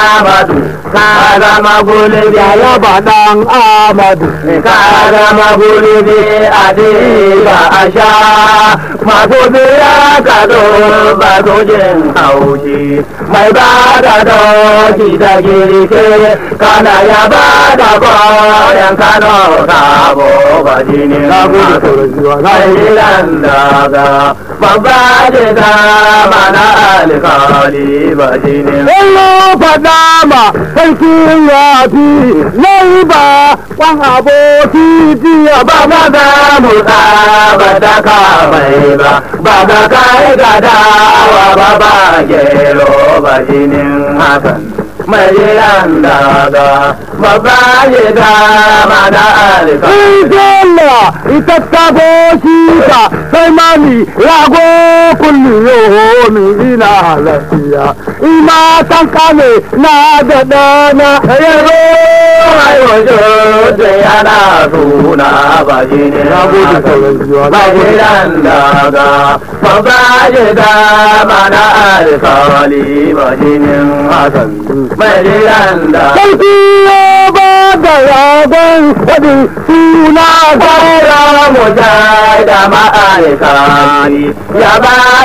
Amadu ka zama gulbi ya ba dan Amadu ka zama gulbi a diba a sha masu biya ka zo ba su jin haushi mai ba da doki da girke kana ya ba da koyan kano sabo ba jini na gode sauran jiwa na gode Ailan daga babba jika mana alkali ba jini Bello faɗa ma sarkin yafi nai ba kwan aboki jiya ba ba ma ga mutsa ba da ka mai ba ba ga kai ga dawa ba ba gero ba jinin hakan mai jiran daga babba jika mana alkali Bello ita ta boshi ka sai mani rago kulli yomi ina lafiya ina tan kame na da dana yaro yana suna ba shi ne Na gode sauran jiwa, na ba gode. shi dan daga ba ba shi da mana alkawali ba shi ne hasan ba shi dan daga sarki ya ba da ragon wadin suna gara Kara mu da ma'aikani ya ba